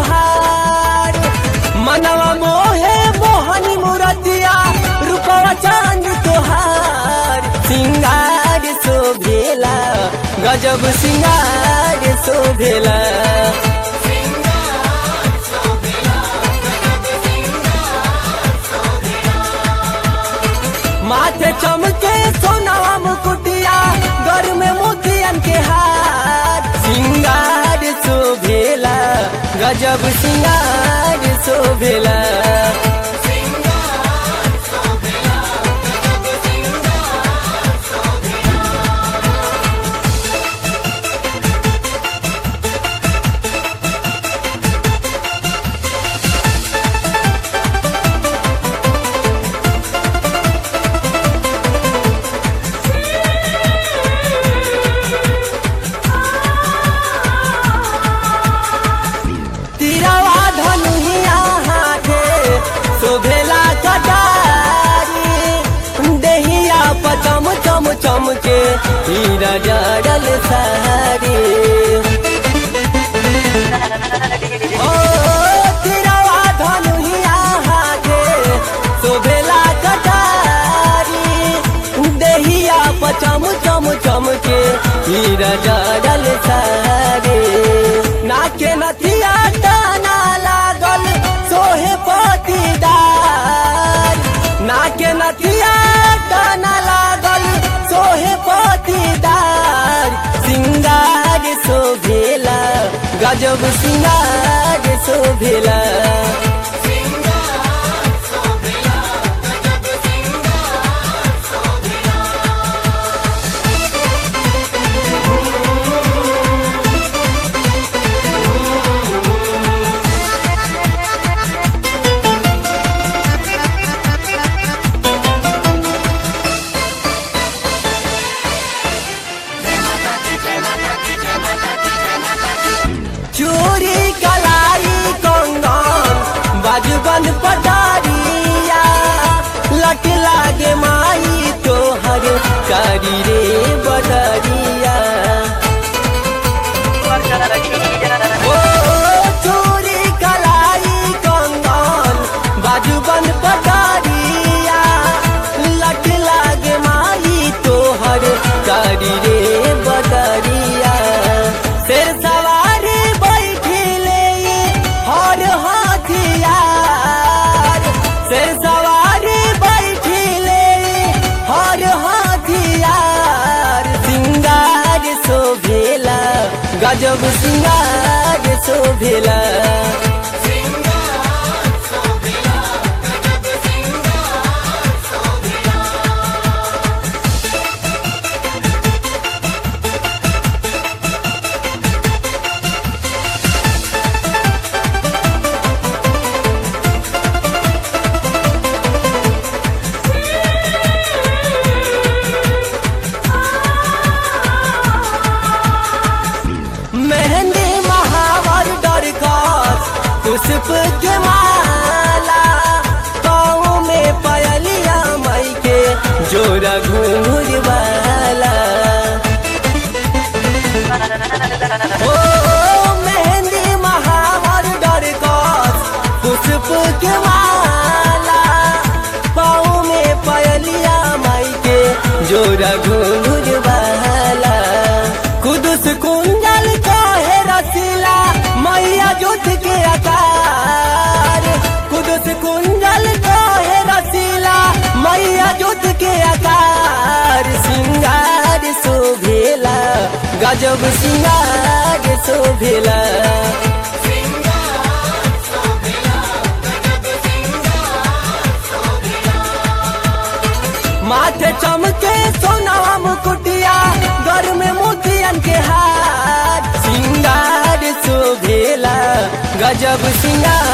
तोहार मनवा मोहे मोहनी मूरतिया रूपवा चांद तोहार सिंगार शोभेला गजब सिंगार शोभेला माथे चमके सोनावा मुकुटिया घर में मोतियन के हार सिंगार शोभेला गजब सिंगार शोभेला तिरवा धनुहिया हाथे शोभेला कटारी देहिया पचम चम चम के हीरा जड़ल सारी ओ तिरवा धनुहिया हाथे शोभेला कटारी देहिया पचम चम चम के हीरा जड़ल सारी नाके नथिया टाना लागल सोहे पतिदार नाके नथिया टाना लागल सोहे पतिदार सिंगार शोभेला गजब सिंगार शोभेला चूरी कलाई कंगन बाजूबन पटारिया लट लागे माई तोहर कारी रे बदरिया ओ चूरी कलाई कंगन बाजूबन पटारिया लट लागे माई तोहर कारी रे बदरिया शेर सवारी बैठिले हर हथियार शेर सवारी बैठिले हर हथियार सिंगार शोभेला गजब सिंगार शोभेला मेहंदी महावर डर कर पुष्प के माला पाँव में पयलिया मई के जोरा घूंघुर वाला ओ मेहंदी महावर डर कर पुष्प के माला पाँव में पयलिया मई के जोरा घूंघुर वाला कुदुस कुंजल काहे रसीला मैया जुट के आकार कुदुस कुंजल काहे रसीला मैया जुट के आकार सिंगार शोभेला गजब सिंगार शोभेला माथे चमके सोनावा मुकुटिया घर में मोतियन के हार सिंगार शोभेला गजब सिंगार